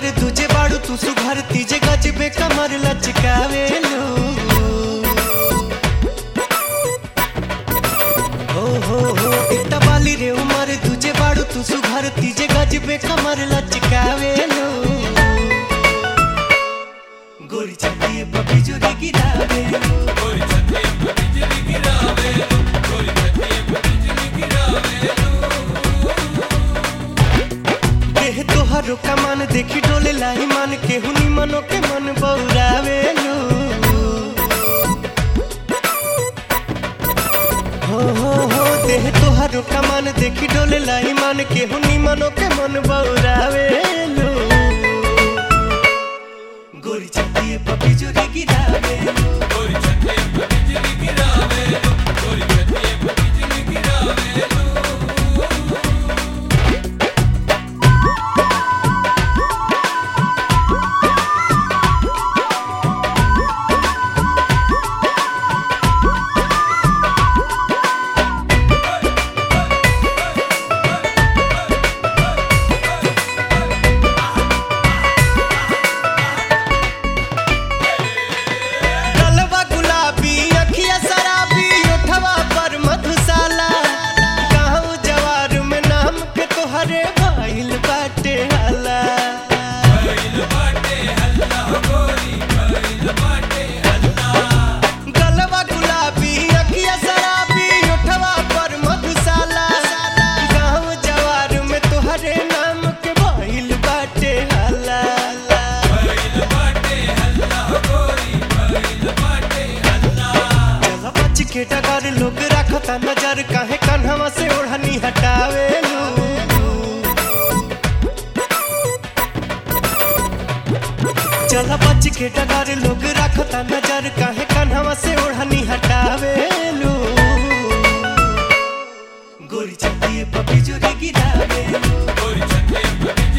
उमर तुझे बाड़ू तू सुघर तीजे गजबे कमर लचकावेलू हो हो हो इतना बाली रे उमर तुझे बाड़ू तू सुघर तीजे गजबे कमर लचकावेलू गोरी चंदी पपी जोरी गिरावेलू देह तोहरो कमान देखी डोले लाई मन के हुनी मनो के मन बौरावेलू हो हो हो देह तोहरो कमान देखी डोले लाई मन के हुनी मनो के मन बौरावेलू गोरी चंदी पपी जोरी गिरावेलू गलवा गुलाबी अखिया शराबी ओठवा पर मधुशाला गाँव जवार में नाम के तोहरे भइल बाटे हाला गलवा गुलाबी अखिया शराबी ओठवा पर मधुशाला गाँव जवार में तोहरे नाम के भइल बाटे हाला चला बच के डगर लोग रखता नजर काहे कन्हवा से ओढ़नी हटावेलू चला बच के डगर लोग रखता नजर काहे कन्हवा से ओढ़नी हटावेलू गोरी चंदी पपी जोरी गिरावेलू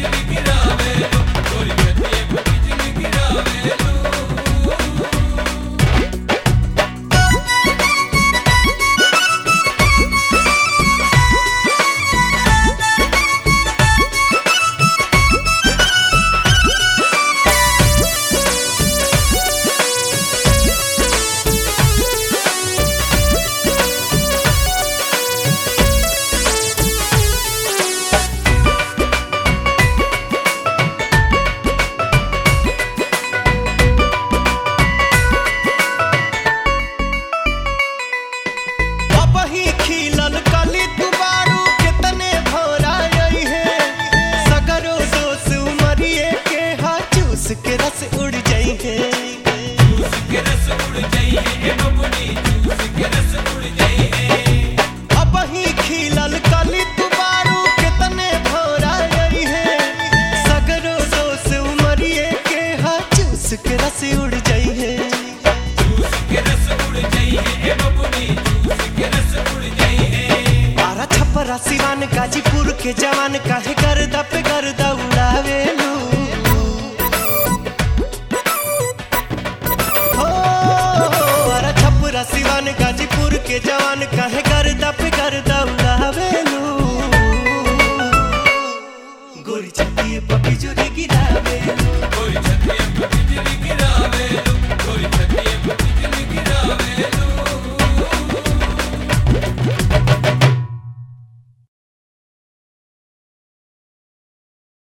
अब ही खिलल कली दुबारू कितने भौरा आई है सगरो दोस उमरिए के हा चूस के रस उड़ जाई है अब ही खिलल कली दुबारू कितने भौरा आई है सगरो दोस उमरिए के हा चूस के रस उड़ जाई है बारह छप्परा सिवान गाजीपुर के जवान काहे गर्दा पे गर्दा उड़ावेलू हो बारह छप्परा सिवान गाजीपुर के जवान काहे गर्दा पे गर्दा उड़ावेलू गोरी चंदी पपी जोरी गिरावेलू